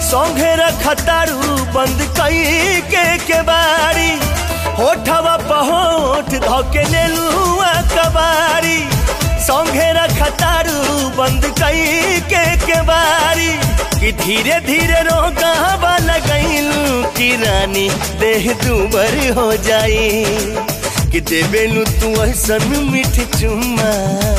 सौंघे रखतारू बंद कई के के बारी होठवा पहोठ धोके लेलुआ कबारी सौंघे रखतारू बंद कई के के बारी कि धीरे धीरे रोगावा लगैलू कि रानी देह दुबर हो जाई कि देबेलू तू ऐसन मीठ चुम्मा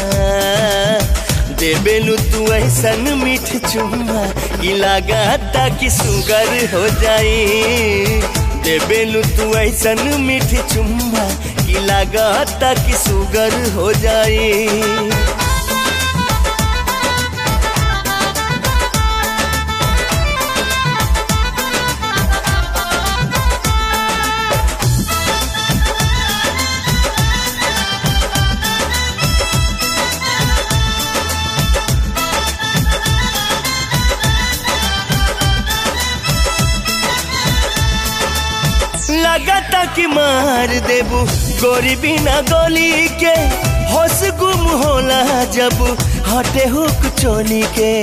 देबेलू तू ऐसन मीठ चुम्मा कि लगाता कि सुगर हो जाई देबेलू तू ऐसन मीठ चुम्मा कि लगाता कि सुगर हो जाई लगता कि मार देबू गोरी बिना गोली के होश गुम होला जब हटे हुक चोली के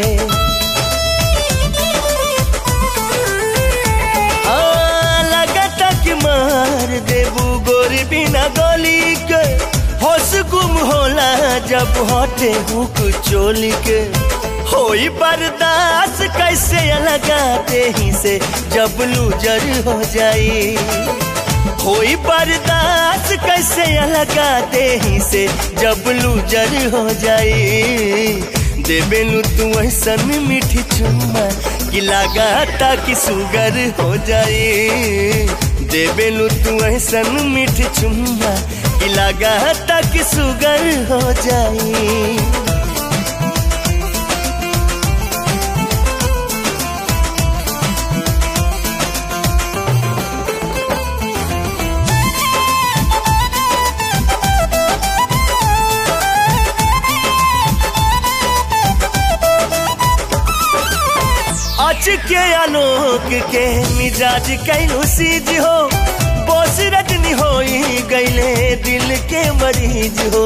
आ, लगता कि मार देबू गोरी बिना गोली के होश गुम होला जब हटे हुक चोली के होई बर्दाश्त कैसे लगा ही से जब लूजर हो जाई होई बर्दाश्त कैसे लगा ही से जब लूजर हो जाई देबेलू तू ऐसन मीठी चुम्मा कि लगाता कि सुगर हो जाई देबेलू तू ऐसन मीठी चुम्मा कि लगाता कि सुगर हो जाई अच के आलोक के मिजाज कैलू सीज हो बोस रजनी हो गईले दिल के मरीज हो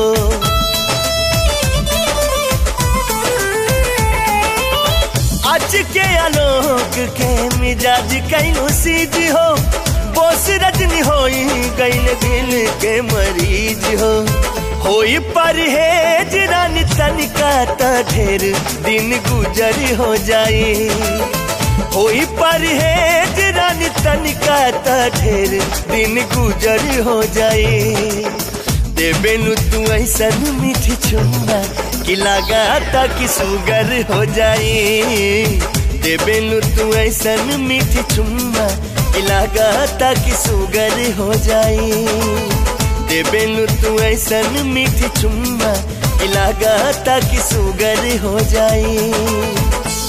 अच के आलोक के मिजाज कैलू सीज हो बोस रजनी हो गईले दिल के मरीज हो होई परहेज रानी तनिका त ढेर दिन गुजर हो जाई होई परहेज रानी तनिका त ढेर दिन गुजर हो जाई देबेनु तू ऐसन मीठी चुम्मा कि लगाता कि सुगर हो जाई देबेनु तू ऐसन मीठी चुम्मा कि लगाता कि सुगर हो जाई देबेलू तू ऐसन मीठी चुम्मा कि लगाता कि सुगर हो जाई